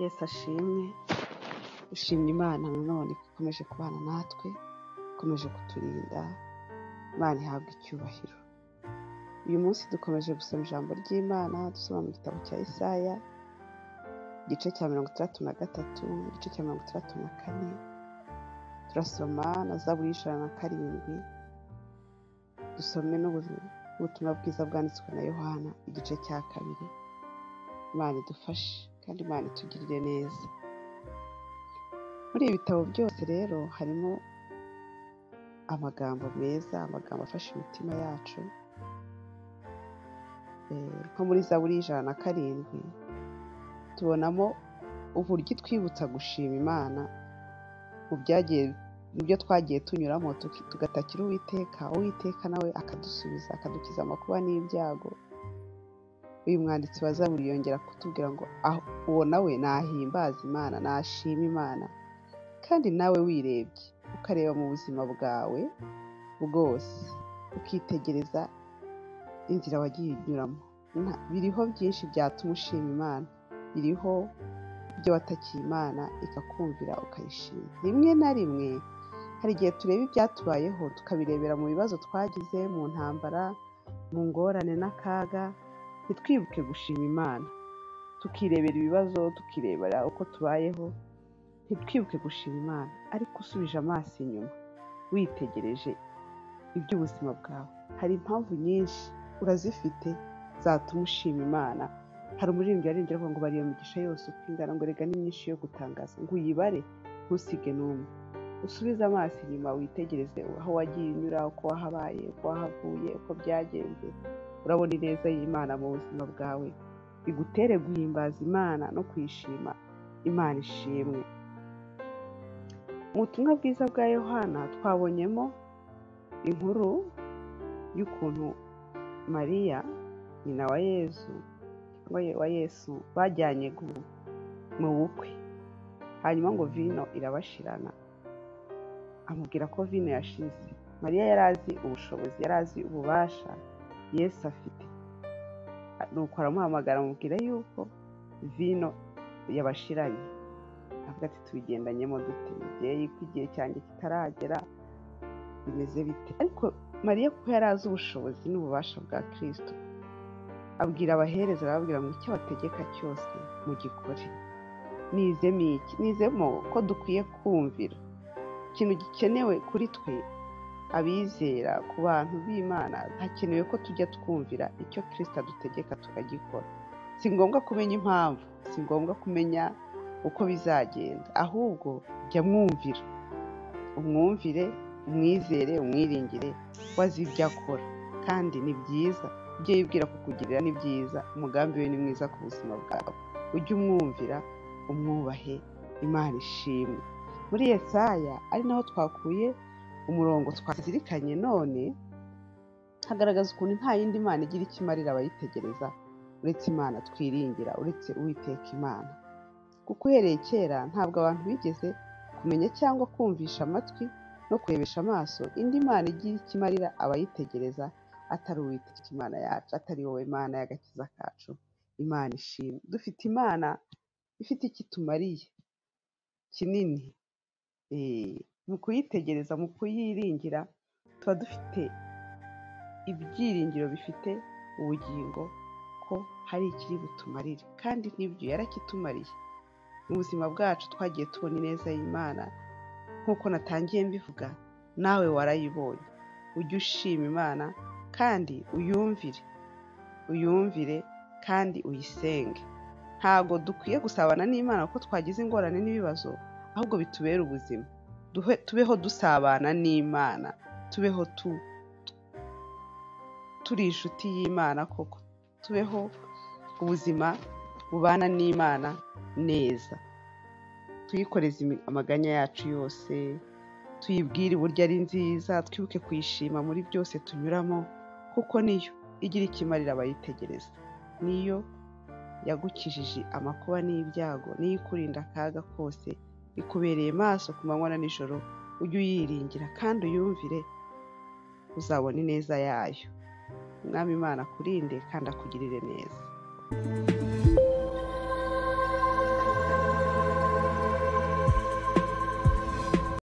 Yesu ashimwe, dushimye Imana nanone ko ikomeje kubana natwe, ikomeje kuturinda, Imana ihabwa icyubahiro. Uyu munsi dukomeje gusoma ijambo ry'Imana dusoma mu gitabo cya Isaya, igice cya mirongo itandatu na gatatu, igice cya mirongo itandatu na kane, turasoma na Zaburi y'ijana na karindwi, dusome n'ubu- n'ubutumwa bwiza bwanditswe na Yohana, igice cya kabiri. Imana idufashe kandi Imana itugirire neza. Muri ibi bitabo byose rero harimo amagambo meza, amagambo afasha imitima yacu, Eh, nko muri Zaburi y'ijana na karindwi tubonamo uburyo itwibutsa gushima Imana mu byagiye mu byo twagiye tunyuramo tuki- tugatakira Uwiteka, Uwiteka nawe akadusubiza akadukiza amakuba n'ibyago. Uyu mwanditsi wa Zaburi yongera kutubwira ngo "Ah, uwo nawe nahimbaza Imana, nashima Imana kandi nawe wirebye ukareba mu buzima bwawe bwose ukitegereza inzira wagiye unyuramo Nta- biriho byinshi byatuma ushima Imana biriho ibyo watakiye Imana ikakumvira ukayishima rimwe na rimwe hari igihe tureba ibyatubayeho tukabirebera mu bibazo twagize mu ntambara mu ngorane n'akaga ntitwibuke gushima Imana tukirebera ibibazo tukirebera uko tubayeho ntitwibuke gushima Imana ariko usubije amaso inyuma witegereje iby'ubuzima bwawe hari impamvu nyinshi urazifite zatuma ushima Imana hari umuririmbyi waririmbye avuga ngo bari iyo migisha yose uko ingana ngo rega ni myinshi yo gutangaza ngo uyibare ntusige n'umwe usubize amaso inyuma witegereze aho wagiye unyura uko wahabaye uko wahavuye uko byagenze urabona ineza y'Imana mu buzima bwawe bigutere guhimbaza Imana no kuyishima Imana ishimwe mu butumwa bwiza bwa Yohana twabonyemo inkuru y'ukuntu Mariya nyina wa Yezu cyangwa ye- wa Yesu bajyanye gu- mu bukwe hanyuma ngo vino irabashirana amubwira ko vino yashize Mariya yari azi ubushobozi yari azi ububasha Yesu afite nuko aramuhamagara amubwira yuko vino yabashiranye avuga ati tubigendanyemo dute mubyeyi ko igihe cyanjye kitaragera bimeze bite ariko mariya kuko yari azi ubushobozi n'ububasha bwa kirisito abwira abahereza arababwira ngo icyo bategeka cyose mugikore nizemo iki nizemo ko dukwiye kumvira ikintu gikenewe kuri twe abizera ku bantu b'imana hakenewe ko tujya twumvira icyo kirisita adutegeka tukagikora si ngombwa kumenya impamvu si ngombwa kumenya uko bizagenda ahubwo jya mwumvira umwumvire umwizere umwiringire wazi ibyo akora kandi ni byiza ibyo yibwira kukugirira ni byiza umugambi we ni mwiza ku buzima bwawe ujye umwumvira umwubahe imana ishimwe muri Yesaya ari naho twakuye umurongo twazirikanye none hagaragaza ukuntu nta yindi mana igira icyo imarira abayitegereza uretse imana twiringira uretse uwiteka imana kuko uhereye kera ntabwo abantu bigeze kumenya cyangwa kumvisha amatwi no kurebesha amaso indi mana igira icyo imarira abayitegereza atari uwiteka imana yacu atari wowe mana y'agakiza kacu imana ishimwe dufite imana ifite icyo itumariye kinini Eh, mu kuyitegereza mu kuyiringira tuba dufite ibyiringiro bifite ubugingo ko hari ikiri butumarire kandi n'ibyo yarakitumariye mu buzima bwacu twagiye tubona ineza y'imana nk'uko natangiye mbivuga nawe warayibonye ujye ushima imana kandi uyumvire uyumvire kandi uyisenge ntabwo dukwiye gusabana n'imana kuko twagize ingorane n'ibibazo ahubwo bitubere ubuzima Duhe- tubeho dusabana n'imana tubeho tu turi inshuti y'imana koko tubeho ubuzima bubana n'imana neza tuyikoreze imi- amaganya yacu yose tuyibwire uburyo ari nziza twibuke kuyishima muri byose tunyuramo kuko niyo igira ikimarira abayitegereza niyo yagukijije amakuba n'ibyago n'iyo ikurinda akaga kose ikubereye maso ku manywa na nijoro ujye uyiringira kandi uyumvire uzabona ineza yayo umwami imana akurinde kandi akugirire neza